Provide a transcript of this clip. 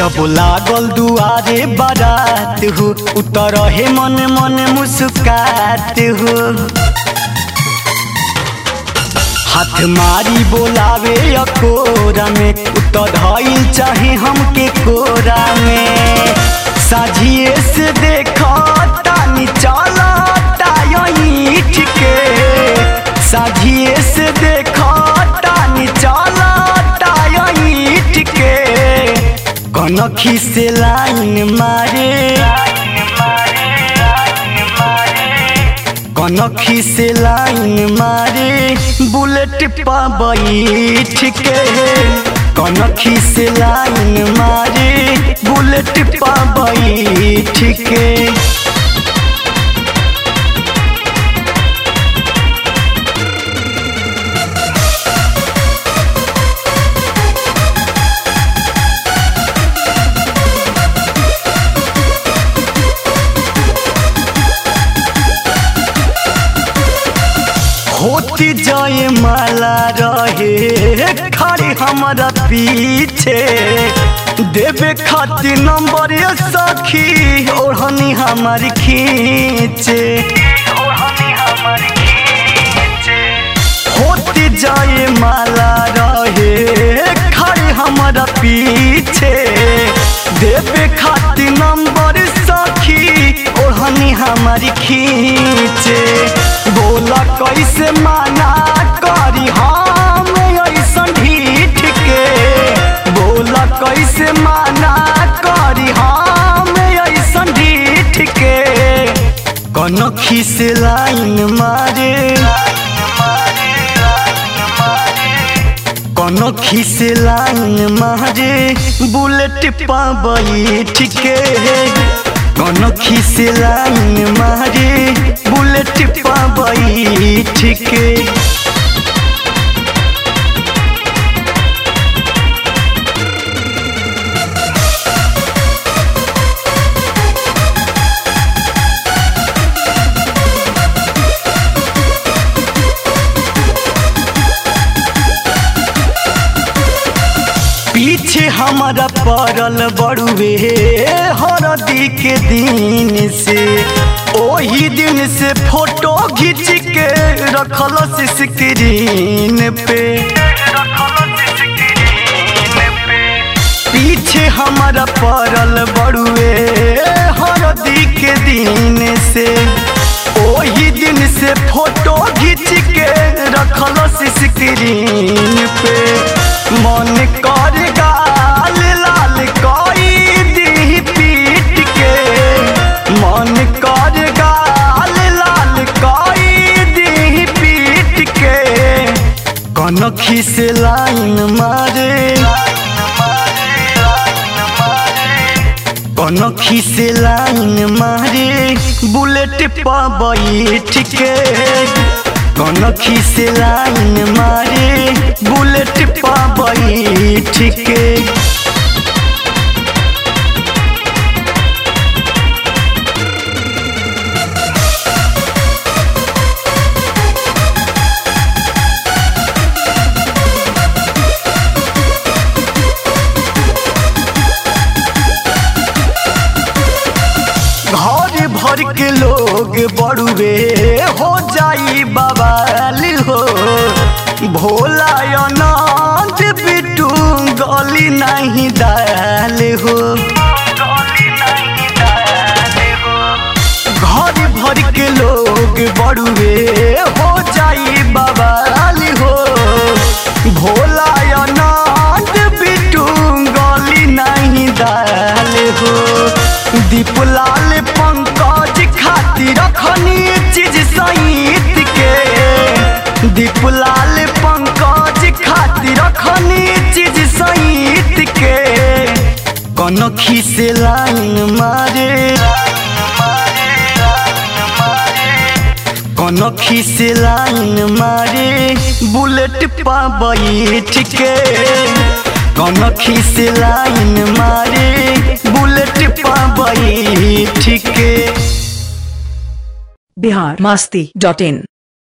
जब लागल दुआरे बारात हो उतर हे मन मन मुस्कात हो हाथ मारी बोलावे अकोरा में उतर धइल चाहे हमके कोरा में साझिए से देखो तानी चला टाइठ के साझिए से देखो तानी चला टाइठ के कनखी से लाइन मारे कनखी से लाइन मारे बुलेट पा बैठ के कनखी से लाइन मारे बुलेट पा बैठ के होती जाए माला रहे खड़े हमारा पीछे देवे खातिर नंबर ये सखी ओढ़नी हमारी खींचे होती जाए माला रहे खड़े हमारा पीछे देवे खातिर नंबर सखी ओढ़नी हमारी खींचे बोला कैसे माना करी हम ऐसा ढीठ के बोला कैसे माना करी हम ऐसा ढीठ के कनखी से लाइन मारे कनखी से लाइन मारे बुलेट पा बैठ के कनखी से लाइन मारे बुलेट पा बैठ के पीछे हमारा पड़ल बड़ुए हरदी के दिन से ओही दिन से फोटो खींच के रखल स्क्रीन पे पीछे हमारा पड़ल बड़ुए हरदी के दिन से ओही दिन से फोटो खींच के रखल स्क्रीन पे मन कर गाल लाल कोई दी पीट के मन कर गाल लाल कोई दी पीट के कनखी से लाइन मारे कनखी से लाइन मारे बुलेट पा बैठ के कनखी से लाइन मारे बुलेट पा बैठ के घर भर के लोग बड़ुए हो जाई बवाल हो भोला अनंत बिटू गली नहीं दाल हो घर भर के लोग बड़ुए हो जाई बवाल हो भोला अनंत बिटू गली नहीं दाल हो दीपलाल पंकज खातिर रखनी चीज सहित के दीपलाल पंकज खातिर रखनी चीज सहित के कनखी से लाइन मारे कनखी से लाइन मारे बुलेट पा बैठ के कनखी से लाइन मारे बुलेट पा बैठ के बिहार मास्ती डॉट इन